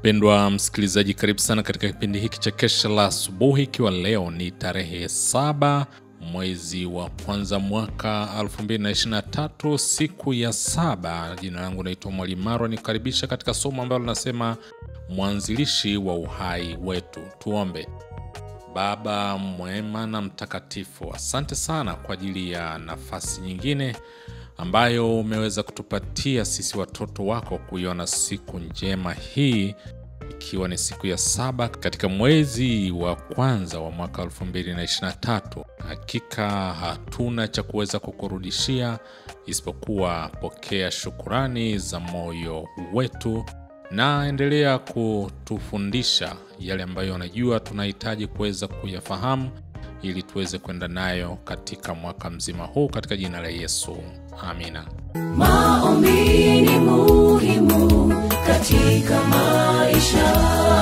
Mpendwa msikilizaji, karibu sana katika kipindi hiki cha kesha la asubuhi, ikiwa leo ni tarehe saba mwezi wa kwanza mwaka 2023 siku ya saba. Jina langu naitwa Mwalimu Marwa, nikukaribisha katika somo ambalo linasema mwanzilishi wa uhai wetu. Tuombe. Baba mwema na mtakatifu, asante sana kwa ajili ya nafasi nyingine ambayo umeweza kutupatia sisi watoto wako kuiona siku njema hii ikiwa ni siku ya saba katika mwezi wa kwanza wa mwaka 2023. Hakika hatuna cha kuweza kukurudishia isipokuwa pokea shukurani za moyo wetu, na endelea kutufundisha yale ambayo unajua tunahitaji kuweza kuyafahamu ili tuweze kwenda nayo katika mwaka mzima huu katika jina la Yesu, amina. Maombi ni muhimu katika maisha.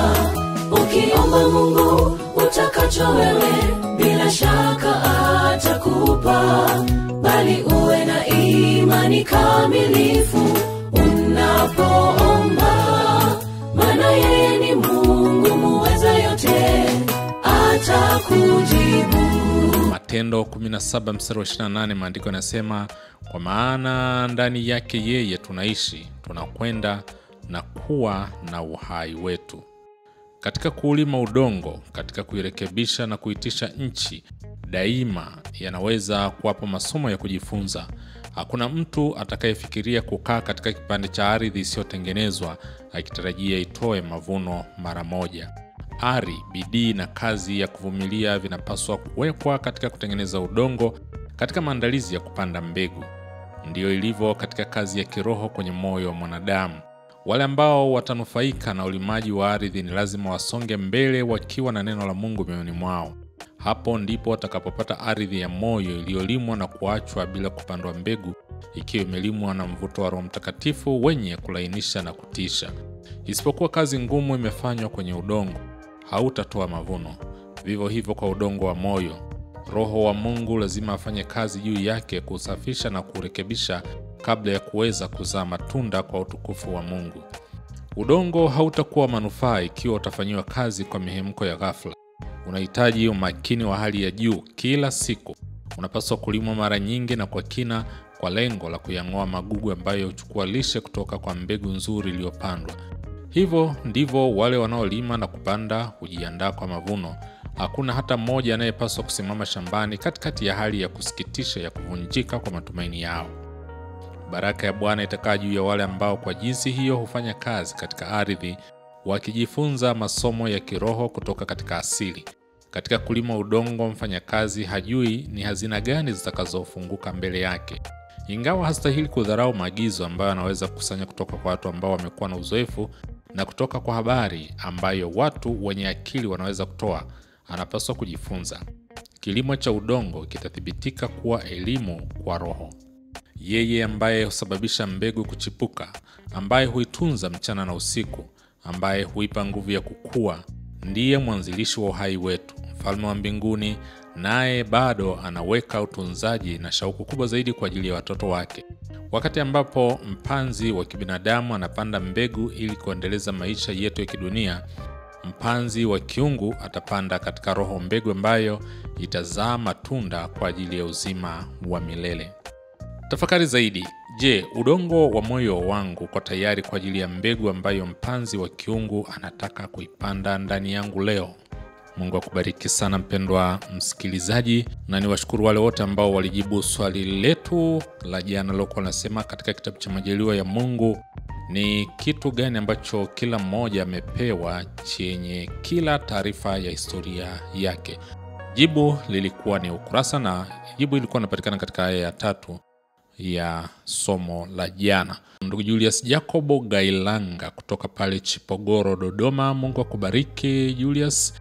Ukiomba Mungu utakacho wewe, bila shaka atakupa, bali uwe na imani kamilifu unapoomba, maana yeye ni Mungu muweza yote, atakujibu. Matendo 17 mstari wa 28, maandiko yanasema kwa maana ndani yake yeye tunaishi, tunakwenda na kuwa na uhai wetu. Katika kuulima udongo, katika kuirekebisha na kuitisha nchi, daima yanaweza kuwapo masomo ya kujifunza. Hakuna mtu atakayefikiria kukaa katika kipande cha ardhi isiyotengenezwa akitarajia itoe mavuno mara moja. Ari, bidii na kazi ya kuvumilia vinapaswa kuwekwa katika kutengeneza udongo, katika maandalizi ya kupanda mbegu. Ndiyo ilivyo katika kazi ya kiroho kwenye moyo wa mwanadamu. Wale ambao watanufaika na ulimaji wa ardhi ni lazima wasonge mbele wakiwa na neno la Mungu mioyoni mwao. Hapo ndipo watakapopata ardhi ya moyo iliyolimwa na kuachwa bila kupandwa mbegu, ikiwa imelimwa na mvuto wa Roho Mtakatifu wenye kulainisha na kutisha. Isipokuwa kazi ngumu imefanywa kwenye udongo, hautatoa mavuno. Vivyo hivyo kwa udongo wa moyo, Roho wa Mungu lazima afanye kazi juu yake kusafisha na kurekebisha kabla ya kuweza kuzaa matunda kwa utukufu wa Mungu. Udongo hautakuwa manufaa ikiwa utafanyiwa kazi kwa mihemko ya ghafla. Unahitaji umakini wa hali ya juu kila siku. Unapaswa kulimwa mara nyingi na kwa kina, kwa lengo la kuyang'oa magugu ambayo huchukua lishe kutoka kwa mbegu nzuri iliyopandwa. Hivyo ndivyo wale wanaolima na kupanda hujiandaa kwa mavuno. Hakuna hata mmoja anayepaswa kusimama shambani katikati ya hali ya kusikitisha ya kuvunjika kwa matumaini yao. Baraka ya Bwana itakaa juu ya wale ambao kwa jinsi hiyo hufanya kazi katika ardhi, wakijifunza masomo ya kiroho kutoka katika asili. Katika kulima udongo, mfanyakazi hajui ni hazina gani zitakazofunguka mbele yake. Ingawa hastahili kudharau maagizo ambayo anaweza kukusanya kutoka kwa watu ambao wamekuwa na uzoefu na kutoka kwa habari ambayo watu wenye akili wanaweza kutoa, anapaswa kujifunza. Kilimo cha udongo kitathibitika kuwa elimu kwa roho. Yeye ambaye husababisha mbegu kuchipuka, ambaye huitunza mchana na usiku, ambaye huipa nguvu ya kukua, ndiye mwanzilishi wa uhai wetu, mfalme wa mbinguni, naye bado anaweka utunzaji na shauku kubwa zaidi kwa ajili ya watoto wake. Wakati ambapo mpanzi wa kibinadamu anapanda mbegu ili kuendeleza maisha yetu ya kidunia, mpanzi wa kiungu atapanda katika roho mbegu ambayo itazaa matunda kwa ajili ya uzima wa milele. Tafakari zaidi. Je, udongo wa moyo wangu uko tayari kwa ajili ya mbegu ambayo mpanzi wa kiungu anataka kuipanda ndani yangu leo? Mungu akubariki sana mpendwa msikilizaji, na niwashukuru wale wote ambao walijibu swali letu la jana lilokuwa nasema katika kitabu cha Majaliwa ya Mungu ni kitu gani ambacho kila mmoja amepewa chenye kila taarifa ya historia yake. Jibu lilikuwa ni ukurasa, na jibu ilikuwa inapatikana katika aya ya tatu ya somo la jana. Ndugu Julius Jacobo Gailanga kutoka pale Chipogoro, Dodoma. Mungu akubariki Julius.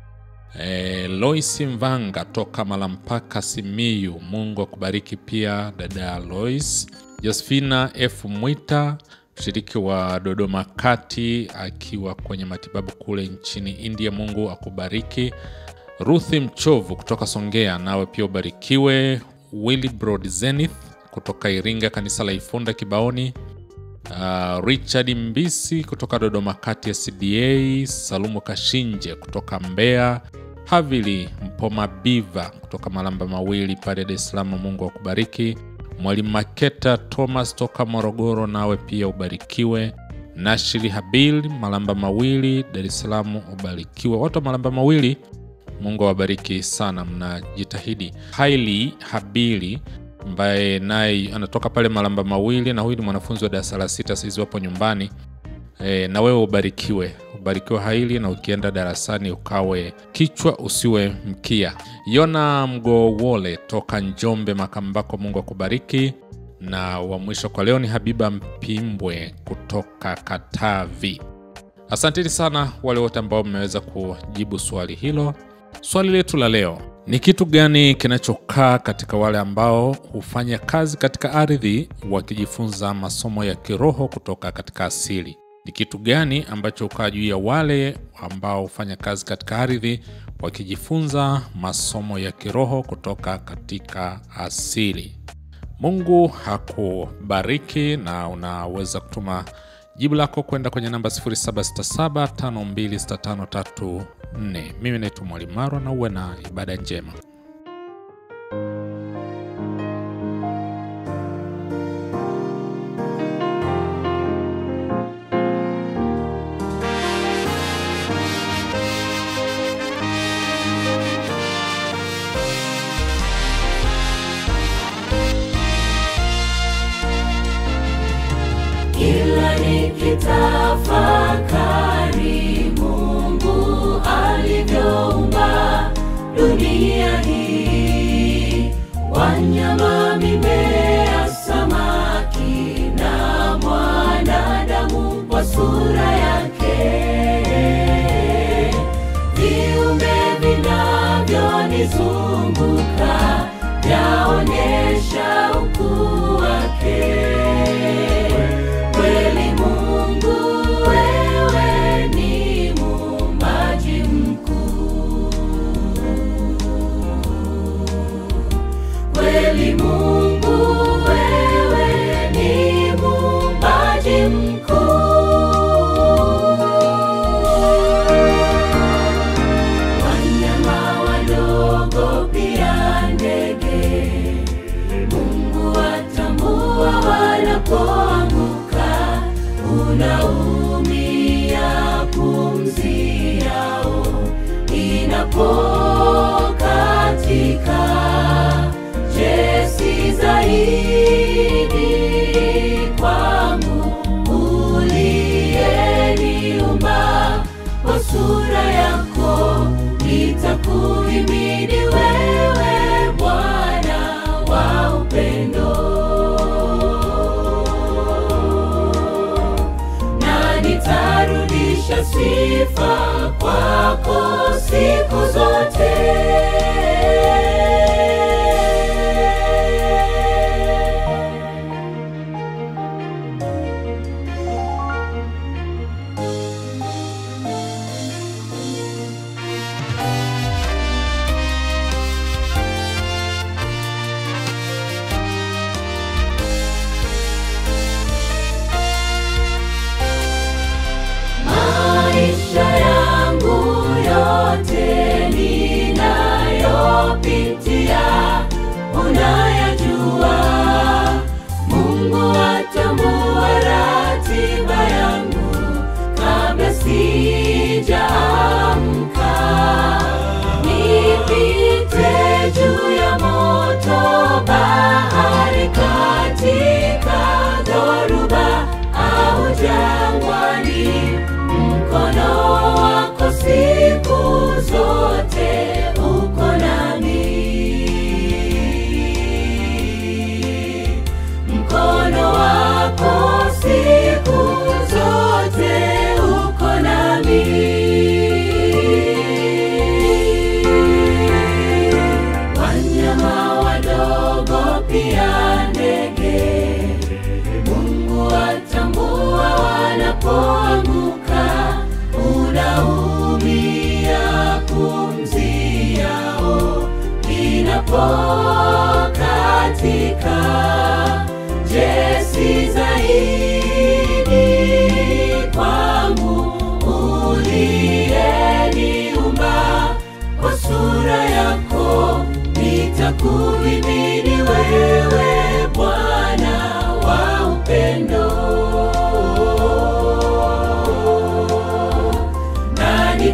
E, Lois Mvanga toka Malampaka, Simiyu. Mungu akubariki pia dada Lois. Josephina F Mwita mshiriki wa Dodoma Kati akiwa kwenye matibabu kule nchini India. Mungu akubariki. Ruthi Mchovu kutoka Songea, nawe pia ubarikiwe. Willibrod Zenith kutoka Iringa, kanisa la Ifunda Kibaoni. uh, Richard Mbisi kutoka Dodoma kati ya CDA, Salumu Kashinje kutoka Mbeya, Havili Mpoma Biva kutoka Malamba Mawili pale Dar es Salaam. Mungu akubariki. Mwalimu Maketa Thomas toka Morogoro, nawe pia ubarikiwe. Nashiri Habil Malamba Mawili, Dar es Salaam, ubarikiwe. Watu wa Malamba Mawili, Mungu awabariki sana, mnajitahidi. Haili Habili ambaye naye anatoka pale Malamba Mawili, na huyu ni mwanafunzi wa darasa la sita, saizi wapo nyumbani. E, na wewe ubarikiwe, ubarikiwe Haili, na ukienda darasani ukawe kichwa usiwe mkia. Yona Mgowole toka Njombe Makambako, Mungu akubariki. Na wa mwisho kwa leo ni Habiba Mpimbwe kutoka Katavi. Asanteni sana wale wote ambao mmeweza kujibu swali hilo. Swali letu la leo ni kitu gani kinachokaa katika wale ambao hufanya kazi katika ardhi wakijifunza masomo ya kiroho kutoka katika asili? Ni kitu gani ambacho hukaa juu ya wale ambao hufanya kazi katika ardhi wakijifunza masomo ya kiroho kutoka katika asili? Mungu hakubariki na unaweza kutuma jibu lako kwenda kwenye namba 0767526534. Mimi naitwa Mwalimu Marwa na uwe na ibada njema. kila nikitafakari Mungu alivyoumba dunia hii, wanyama, mimea, samaki na mwanadamu kwa sura yake, viumbe vinavyonizunguka vyaonyesha ukuu wake. Kweli Mungu wewe ni muumbaji mkuu. Kweli Mungu wewe ni muumbaji mkuu. Wanyama wadogo pia ndege Mungu atambua wanapoanguka, unaumia pumzi yao inapokatika. Je, si zaidi kwangu uliyeniumba kwa sura yako, nitakuhimidi wewe Bwana wa upendo, na nitarudisha sifa kwako siku zote. Maisha yangu yote nina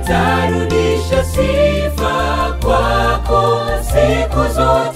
nitarudisha sifa kwako siku zote